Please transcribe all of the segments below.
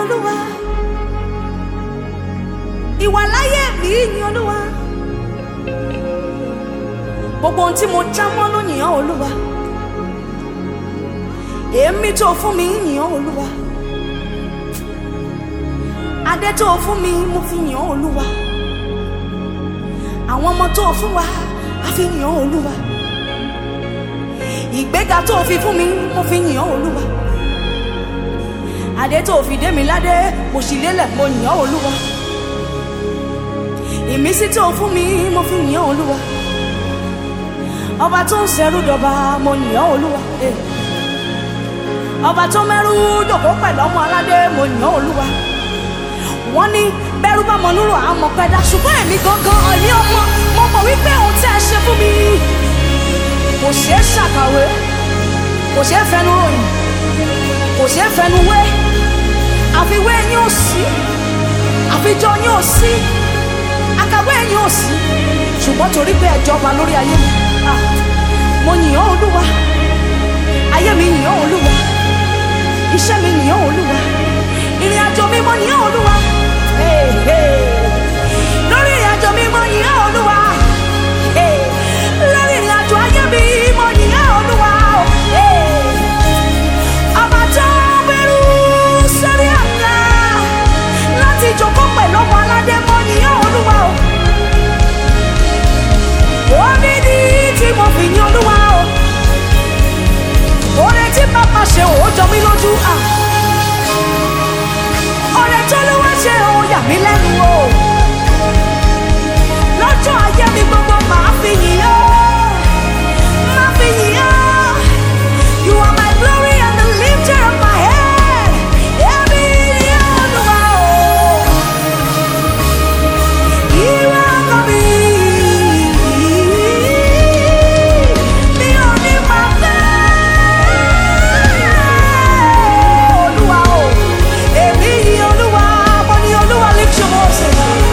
olúwa ìwà láyé mi yìn olúwa gbogbo ohun tí mo já mọ́ ló yìn ọ́ olúwa èémí tó fún mi yìn ọ́ olúwa adé tó fún mi mo fi yìn ọ́ olúwa àwọn ọmọ tó fún wa a fi yìn ọ́ olúwa ìgbéga tó fi fún mi mo fi yìn ọ́ olúwa adé tó fi dé mi ládé mo sì lélẹ̀ mo yìn ọ́ olúwa ìmísí tó fún mi mo fi yìn ọ́ olúwa ọba tó ń ṣẹrú dọba mo yìn ọ́ olúwa eh. ọba tó mẹ́rú jòkó pẹ̀lú ọmọ aládé mo yìn ọ́ olúwa wọ́n ní bẹ́rù bá mọ nírò àmọ́ pẹ́dá ṣùgbọ́n èmi gangan ọ̀ní ọmọ mo mọ̀ wípé ohun tí ẹ ṣe fún mi kò ṣeé ṣàkàwé kò ṣeé fẹnu ròyìn kò ṣeé fẹnu wé àfiwé yín ò sí àfijọ́ yín ò sí àkàwé yín ò sí ṣùgbọ́n torí pé ẹ jọba lórí ayé mi ah, mo yìn ọ́ olúwa ayé mi yìn ọ́ olúwa iṣẹ́ mi yìn ọ́ olúwa ìrìn àjò mi mo yìn ọ́ olúwa Hey, hey. lórí ìrìn àjò mi mo yìn ọ́ olúwa Hey, lórí ìrìn àjò ayé mi mo yìn ọ́ olúwa Hey. ọba tó gbẹrú sórí àga láti jókòó pẹ̀lú ọmọ aládé mo yìn ọ́ olúwa o orí ni tí mo fi yìn olúwa o oore tí bàbá ṣe ò jọ mí lójú ah ọ̀rẹ́ tó ló wá ṣe òun yà mí lẹ́nu o. lọ́jọ́ ayé mi gbogbo màá fi yìn ọ́ máa fi yìn ọ́. you are my glory and the lifter of my head. èmi ni Olúwa o. ìwọ ọkọ mi. mi ò ní máa fẹ́. Olúwa o, èmi ni Olúwa, mo ní Olúwa lift your voice.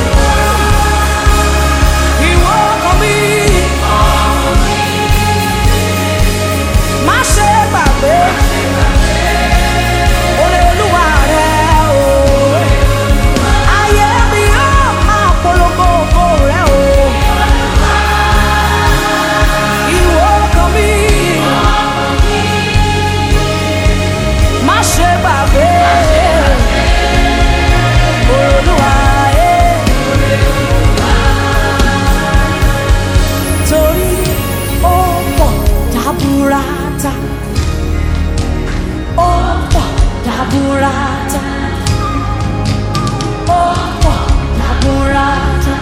Ìwọ ọkàn mi, má ṣe gbàgbé oore Olúwa rẹ o. Ayé mi yóò máa polongo ògo rẹ o. Ìwọ ọkàn mi. má ṣe gbàgbé olúwa ẹ. torí ó pọ̀ dábúrátà ó pọ̀ dábúrátà ó pọ̀ dábúrátà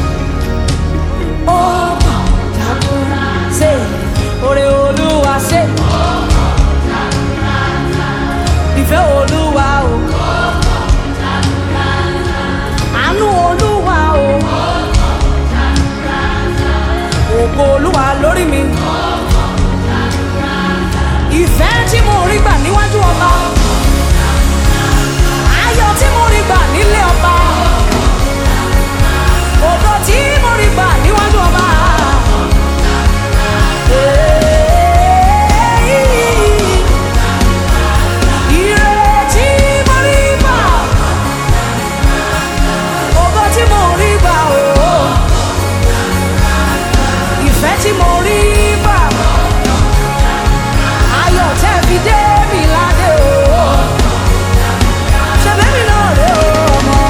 ó pọ̀ dábúrátà ṣe oore olúwa ṣe. ìfẹ́ olúwa o. àánú olúwa o. ògo olúwa lórí mi. ìfẹ́ tí mo rí gbà níwájú ọba. ayọ̀ tí mo rí gbà nílé ọba. ògo tí mo rí gbà níwájú ọba. Hey. Ìrètí mo rí gbà, ògo tí mo rí gbà o, ìfẹ́ tí mo rí gbà, ayọ̀ tẹ́ fi dé mi ládé o, ṣẹ̀bẹ́ mi náà rè o ọmọ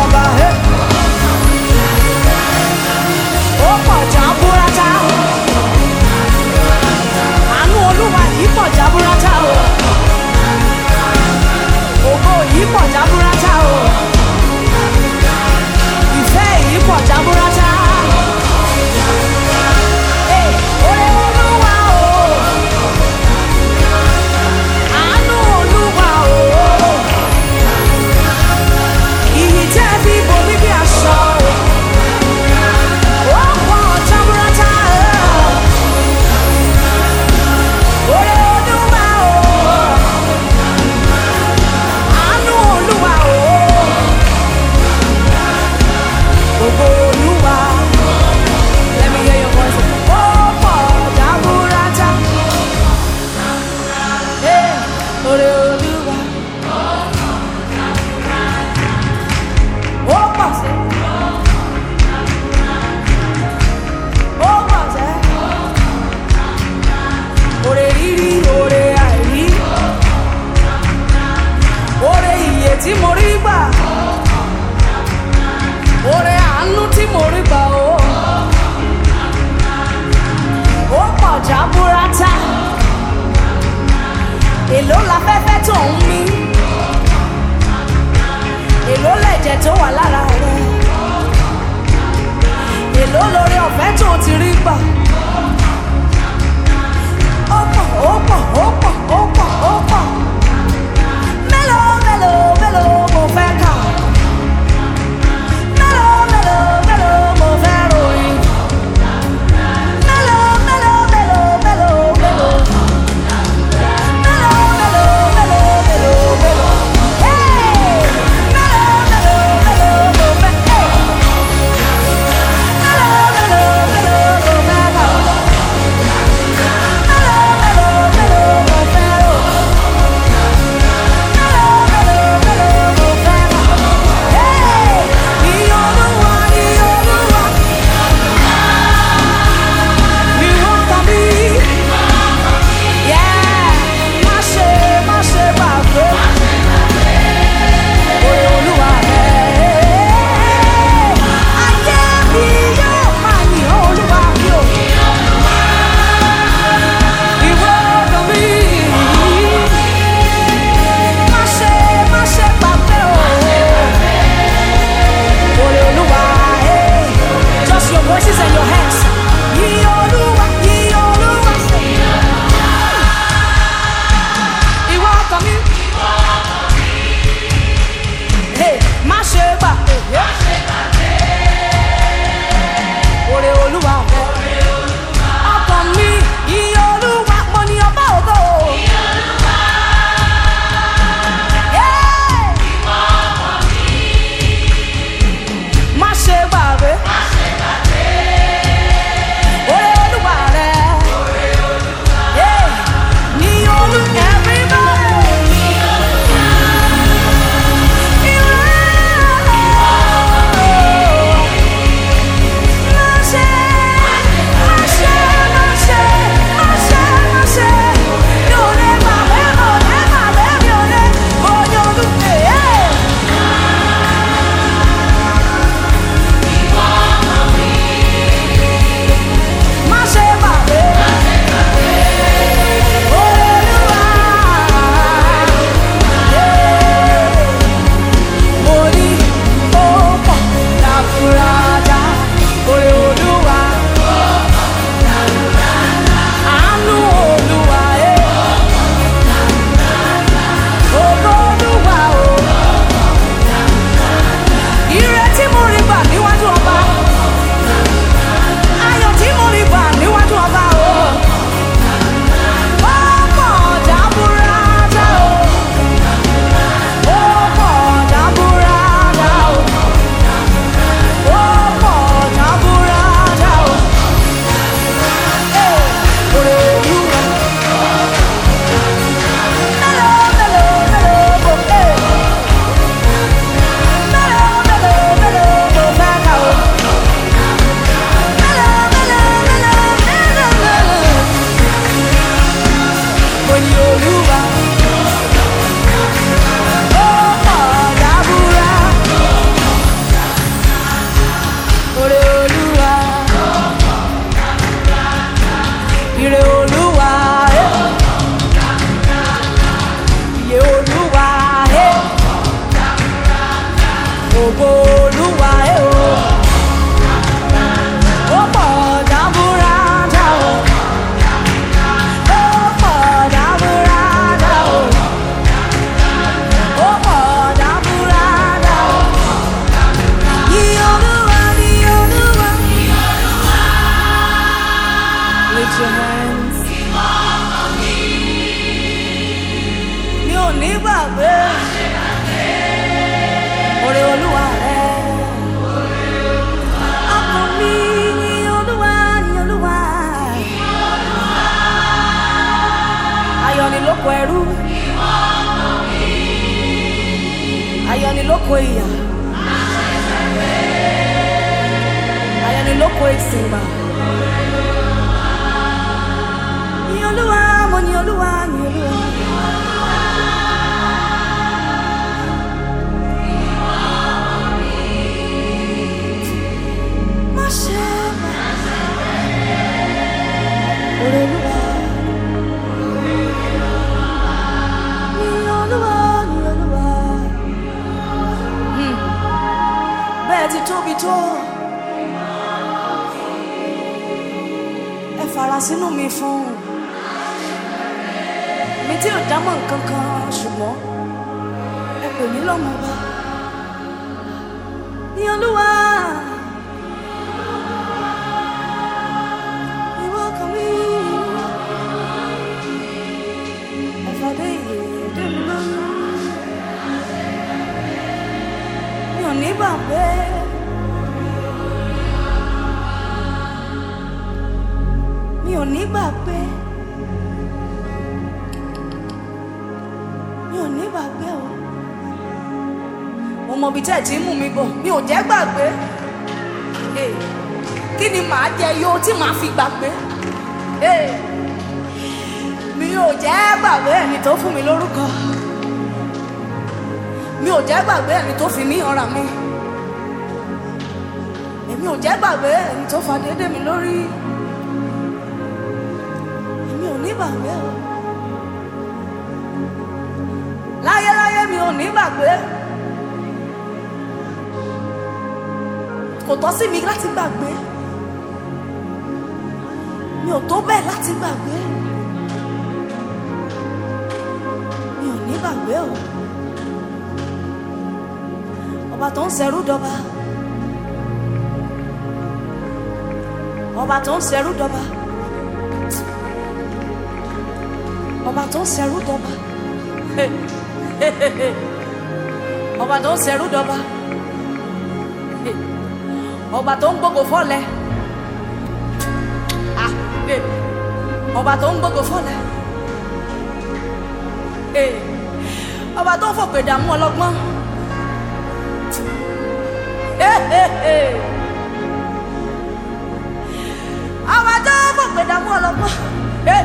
èló láfẹ́fẹ́ tó ń mí èló lẹ̀jẹ̀ tó wà lára rẹ èló lórí ọ̀fẹ́ tó ti rí gbà ó pọ̀ ó pọ̀ ó pọ̀ ó pọ̀ ó pọ̀ mélòó mélòó mélòó mo fẹ́ kà mélòó mélòó mélòó mo fẹ́ ròyìn mélòó mélòó mélòó mélòó mélòó. Yeah, má ṣe má ṣe gbàgbé. Oore Olúwa rẹ̀. Ayé mi yóò máa yìn ọ́ Olúwa mi ò. Ìwọ ọ̀dọ̀ mi. Má ṣe má ṣe gbàgbé o. Oore Olúwa rẹ̀. Just your voices and your hands. Yìn Olúwa, yìn Olúwa. Ìwọ ọkàn mi. Hey, má ṣe gbà. Oore Olúwa rẹ̀. Ọkàn mi, ìyìn Olúwa, mo ní ọba ògo. Hey! Má ṣe gbàgbé. Oore Olúwa rẹ̀. Hey! Ní olú everybody. Mo ní ó pọ̀ láfúrájá, oore Olúwa. Àánú Olúwa, eh. Ògo Olúwa, oh. Ire tí mo rí gbà níwájú ọba. Ayọ̀ tí mo rí gbà níwájú ọba, oh. Ó pọ̀ jaburata, oh. Ó pọ̀ jaburata, oh. Ó pọ̀ jaburata, oh. Eh, oore Olúwa. Mélòó, mélòó, mélòó mo fẹ́? Mélòó, mélòó, mélòó mo fẹ́ kà o? Mélòó, mélòó, mélòó, mélòó, mélòó? Mo ní Olúwa. Ó pọ̀ dábúrà. Oore Olúwa. Ire Olúwa. eh. Iye Olúwa. eh. Ògo Olúwa. eh, o. Ó pọ̀ dábúrádá o. Ó pọ̀ dábúrádá o. Ó pọ̀ dábúrádá o. Yìn Olúwa, yìn Olúwa. Lift your hands. Mi ò ní gbàgbé. Oore Olúwa rẹ̀. Ọkàn mi yìn Olúwa, yìn Olúwa. Ayọ̀ ni lóko ẹrú. Ayọ̀ ni lóko ìyà. Ayọ̀ ni lóko ìsìngbà. Yìn Olúwa, mo yìn Olúwa, yìn Olúwa. Má ṣe gbà. Oore Olúwa. fara sínú mi fún mi tí ò dámọ̀ nǹkan kan ṣùgbọ́n ẹ pè mí lọ́mọ ọba ní olúwa ìwọ kan mi ẹ̀fọ́dé ìyèdè mi lọ́rùn mi ò ní gbàgbé. mi ò ní gbàgbé mi ò ní gbàgbé o mo mọ ibi tẹ́ ẹ̀ tí ń mú mi bọ̀ mi ò jẹ́ gbàgbé Eh, kí ni màá jẹ yó tí màá fi gbàgbé Eh, mi ò jẹ́ gbàgbé ẹni tó fún mi lórúkọ mi ò jẹ́ gbàgbé ẹni tó fi mí ọ̀rà mi èmi ò jẹ́ gbàgbé ẹni tó fa déédé mi lórí èmi ò ní gbàgbé o láyéláyé mi ò ní gbàgbé kò tọ́ sí mi láti gbàgbé mi ò tó bẹ́ẹ̀ láti gbàgbé mi ò ní gbàgbé o ọba tó ń ṣẹrú dọba ọba tó ń ṣẹrú dọba ọba tó ń ṣẹrú dọba ọba tó ń ṣẹrú dọba ọba tó ń gbogbo fọlẹ Ah, eh. ọba tó ń gbogbo fọlẹ Eh. ọba tó ń fòpè dààmú ọlọ́gbọ́n Eh, eh, eh. ọba tó ń fòpè dààmú ọlọ́gbọ́n. Eh.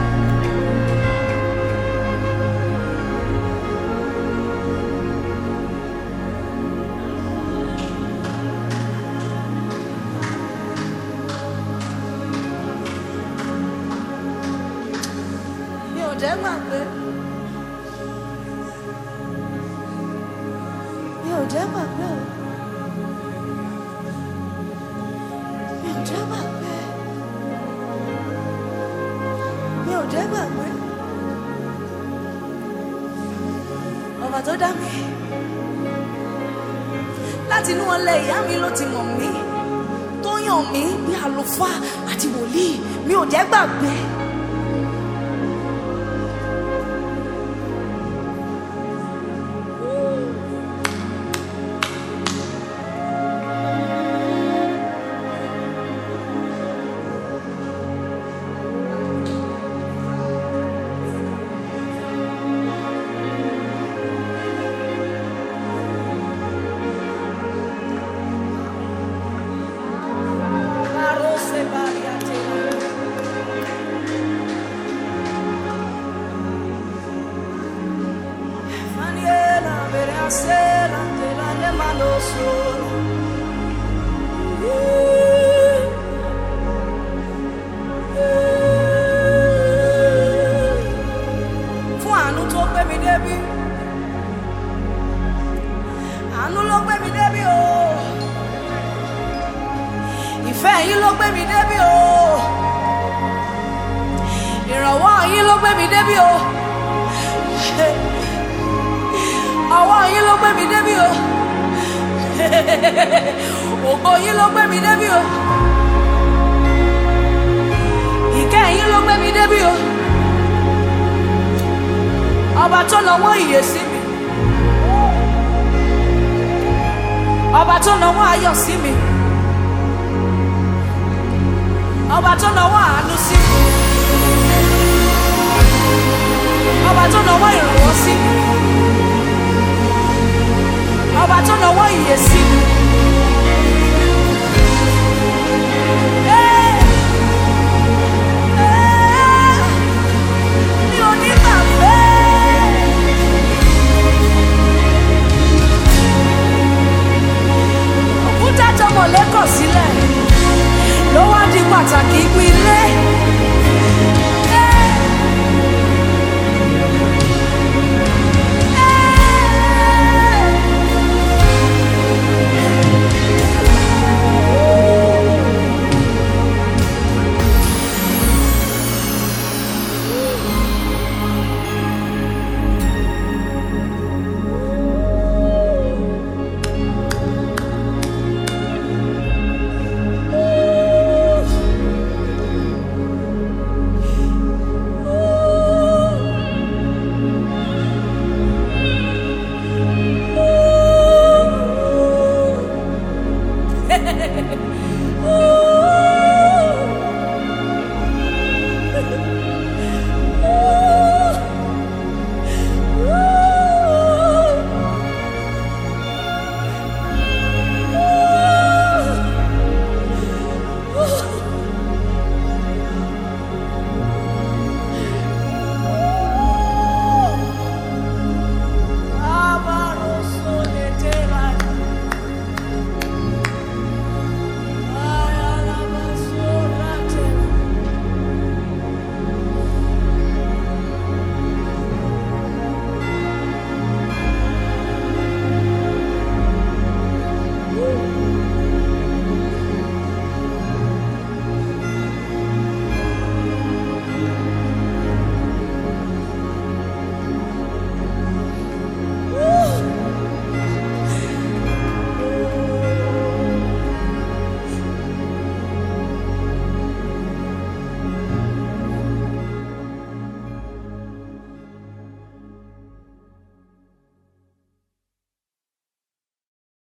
mi ò jẹ́ gbàgbé mi ò jẹ́ gbàgbé o mi ò jẹ́ gbàgbé mi ò jẹ́ gbàgbé ọba tó dá mi láti inú ọlẹ ìyá mi ló ti mọ̀ mí tó yàn mí bí àlùfáà àti wòlíì mi ò jẹ́ gbàgbé. Arose variate. Faniela, verasela, te la lemano sola. Fún àánú tó gbé mi débi. Àánú ló gbé mi débi o. Ìfẹ́ yín ló gbé mi débi o. Ìrànwọ́ yín ló gbé mi débi o. Ọwọ́ yín ló gbé mi débi o. Ògo yín ló gbé mi débi o. Ìkẹ́ yín ló gbé mi débi o. Ọba tó nawọ́ ìyè sí mi. Ọba tó nawọ́ ayọ̀ sí mi. Ọba tó nawọ́ àánú sí mi.